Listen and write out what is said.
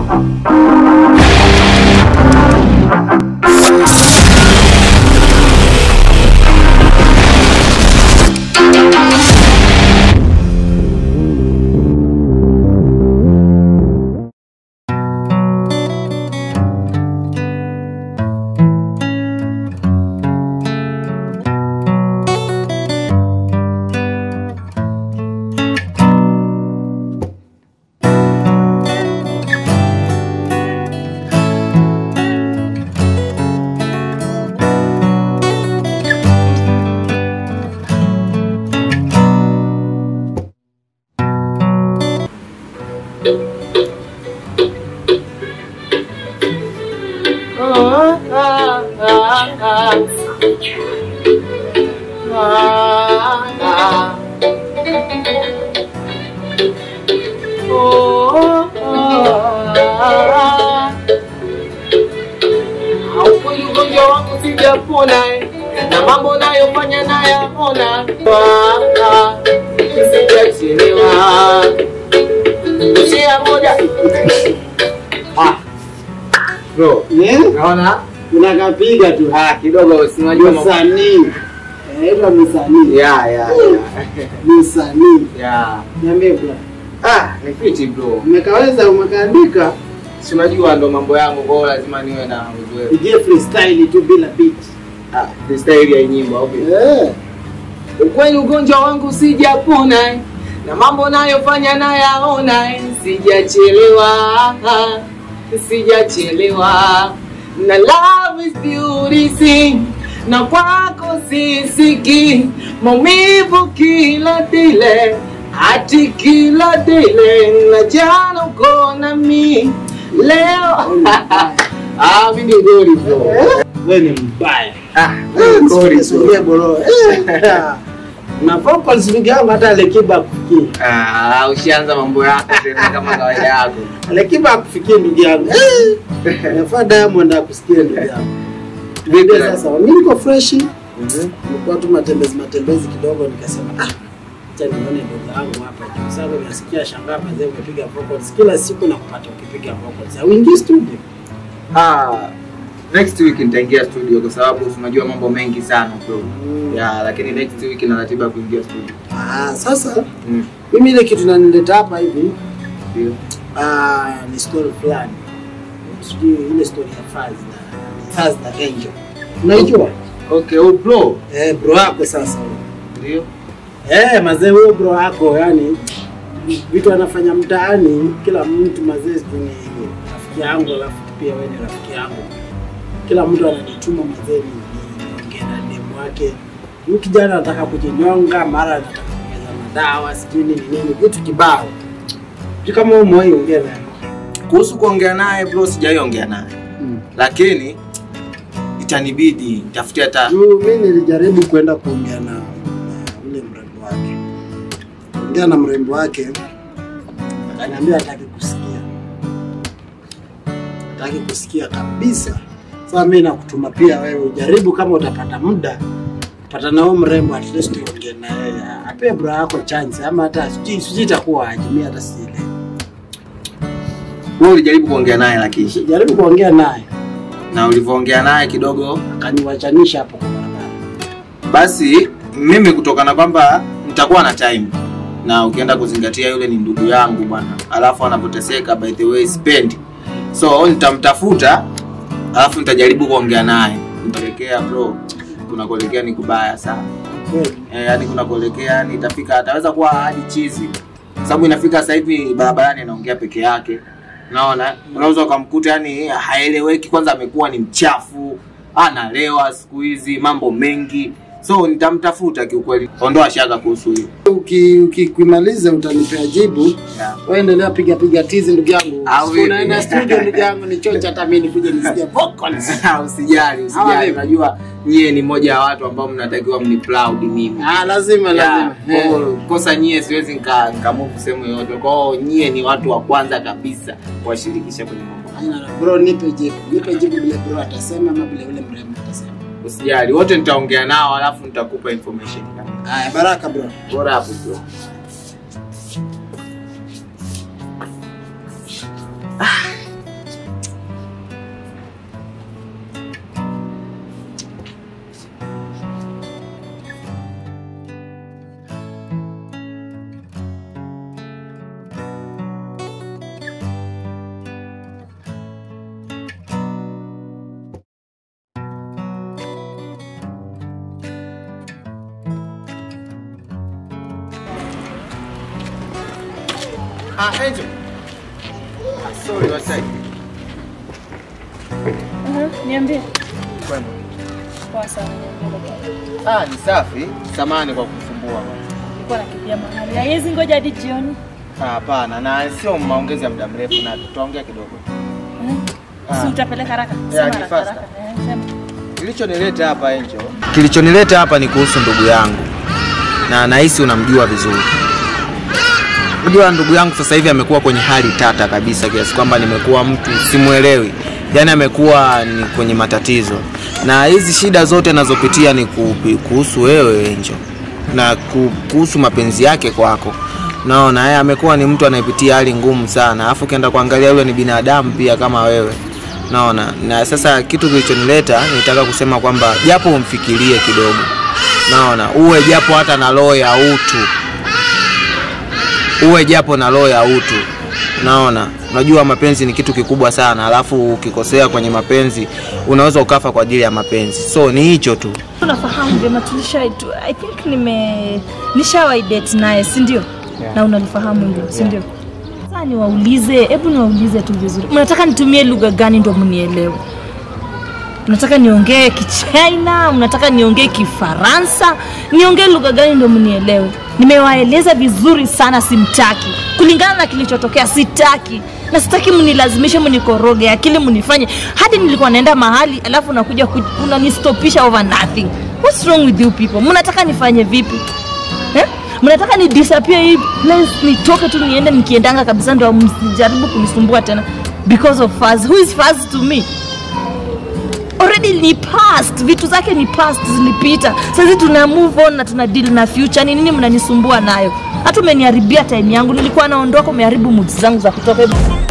Haukweli ugonjwa wangu sijapona na mambo nayofanya nayaona, sijachelewa shia moja Ah, bro, Eh? naona Unakapiga tu. ah, kidogo sinajua mambo Msanii. Eh, ila msanii. ya ya ya Msanii. ya Niambie bwana. ah, ni fiti bro, Umekaweza umekaandika. si unajua ndo mambo yangu, kwa hiyo lazima niwe na uzoefu. Ije freestyle tu bila beat. Ah, freestyle ya nyimbo au vipi? Eh. Ukweli ugonjwa wangu sijapona na mambo nayofanya nayaona, sijachelewa, sijachelewa na love is beauty na kwako sisiki maumivu kila dile hati kila dile na jana uko na mi leo ah, mimi ni goli bro Wewe ni mbaya. ah, Eh, goli bro. Sulia bro. Eh. Na vocals ndugu yangu hata Alekiba akufikii. Ah, ushaanza mambo yako tena kama kawaida yako. Alekiba akufikii ndugu yangu. Eh. Nafaa Diamond akusikie ndugu yangu. Vipi Ndio sasa? sasa mimi niko fresh. Mhm. Nilikuwa tu matembezi matembezi kidogo nikasema ah acha nione ndugu yangu hapa juu sababu nasikia shangaa mazee umepiga vocals kila siku na kupata ukipiga vocals. Hauingii studio. Ah, next week nitaingia studio kwa sababu unajua mambo mengi sana bro. Ya, lakini next week na ratiba ya kuingia studio. Ah, sasa Mm. mimi ile kitu nanileta hapa hivi Ndio. ah, ni story fulani. Sijui ile story ya Faz na Faz na Angel. Unaijua? Okay, oh bro. Eh, bro yako sasa. Ndio. Eh, mazee huyo bro yako yani vitu anafanya mtaani, kila mtu mazee sijui ni rafiki yangu, alafu pia wewe ni rafiki yangu. Kila mtu ananituma mazee ni ni- niongee na demu wake. Huyu kijana anataka kujinyonga, mara anataka kumeza madawa, sijui nini nini, vitu kibao. Sijui kama wewe umewahi ongea naye. Kuhusu kuongea naye bro, sijaiongea naye. Mm. Lakini itanibidi nitafutie hata Juu mimi nilijaribu kwenda kuongea na, na ule mrembo wake, ongea na mrembo wake, akaniambia hataki kusikia, hataki kusikia kabisa. Sasa mimi nakutuma pia wewe ujaribu, kama utapata muda pata na huyo mrembo, at least uongee na yeye, apee bro yako chance, ama hata sijui sijui itakuwa aje, mimi hata sielewi. wewe ulijaribu kuongea naye lakini Jaribu kuongea naye, na ulivyoongea naye kidogo akaniwachanisha hapo kwa barabara. basi mimi kutokana kwamba nitakuwa na time na ukienda kuzingatia yule ni ndugu yangu bwana alafu anapoteseka by the way spend so nitamtafuta alafu nitajaribu kuongea naye nitaelekea bro kunakuelekea ni kubaya sana Kweli. e, yani kunakuelekea yani itafika ataweza kuwa hadi chizi sababu inafika sasa hivi barabarani anaongea peke yake naona unaweza ukamkuta yani haeleweki kwanza amekuwa ni mchafu analewa siku hizi mambo mengi so nitamtafuta kiukweli ondoa shaka kuhusu hiyo Uki- Ukimaliza utanipea jibu. yeah. Wewe endelea piga piga tizi ndugu yangu. Au Siku vipi? Unaenda studio ndugu yangu ni chocha hata mimi nikuje nisikie vocals. usijali Ama usijali vipi? unajua nyie ni moja ya watu ambao mnatakiwa mni proud mimi Ah, lazima Yeah, lazima. kwa Eh. hiyo kosa nyie siwezi nika nikamuvu sehemu yoyote kwao nyie ni watu wa kwanza kabisa kuwashirikisha kwenye mambo haya. Haina na bro nipe jibu. Nipe jibu vile bro atasema ama vile yule mrembo atasema. usijali wote nitaongea nao alafu nitakupa information Haya, baraka bro. bora hapo bro Ah, Angel. Ah, sorry, wasai. Mhm, Niambie. Kwema. Poa sana, niambie. Ah, ni safi. Samani kwa kusumbua. Nilikuwa nakimbia mahali. Haiwezi ngoja hadi jioni. Ah, Hapana, na sio maongezi ya muda mrefu na tutaongea kidogo. Mhm. Ah. Si utapeleka haraka? Yeah, Sema ni haraka, faster. haraka. Eh, sema. Kilichonileta hapa Angel. Kilichonileta hapa ni kuhusu ndugu yangu. Na nahisi unamjua vizuri. Unajua ndugu yangu sasa hivi amekuwa kwenye hali tata kabisa kiasi kwamba nimekuwa mtu simuelewi. Yaani amekuwa ni kwenye matatizo. Na hizi shida zote anazopitia ni kupi- kuhusu wewe Angel. Na ku- kuhusu mapenzi yake kwako. Naona yeye amekuwa ni mtu anayepitia hali ngumu sana. Alafu ukienda kuangalia yule ni binadamu pia kama wewe. Naona na sasa kitu kilichonileta nitaka kusema kwamba japo umfikirie kidogo, naona uwe japo hata na roho ya utu, uwe japo na roho ya utu. Naona unajua mapenzi ni kitu kikubwa sana, alafu ukikosea kwenye mapenzi unaweza ukafa kwa ajili ya mapenzi. So ni hicho tu. Unafahamu vyema tulisha I think nime nishawahi date naye, si ndio? Yeah. Na unalifahamu hilo, si ndio? Sasa niwaulize, hebu niwaulize tu vizuri. Mnataka nitumie lugha gani ndo mnielewe? Mnataka niongee Kichina? Mnataka niongee Kifaransa? Niongee lugha gani ndo mnielewe? Nimewaeleza vizuri sana, simtaki. Kulingana na kilichotokea, sitaki na sitaki mnilazimishe, mnikoroge akili, mnifanye hadi nilikuwa naenda mahali, alafu nakuja ku- unanistopisha over nothing. What's wrong with you people? Mnataka nifanye vipi eh? Mnataka ni disappear hii place, nitoke tu niende, nikiendanga kabisa, ndo msijaribu kunisumbua tena because of Faz. Who is Faz to me? already ni past vitu zake ni past zilipita sasa tuna move on na tuna deal na future ni nini mnanisumbua nayo hata umeniharibia time yangu nilikuwa naondoka umeharibu mood zangu za kutoka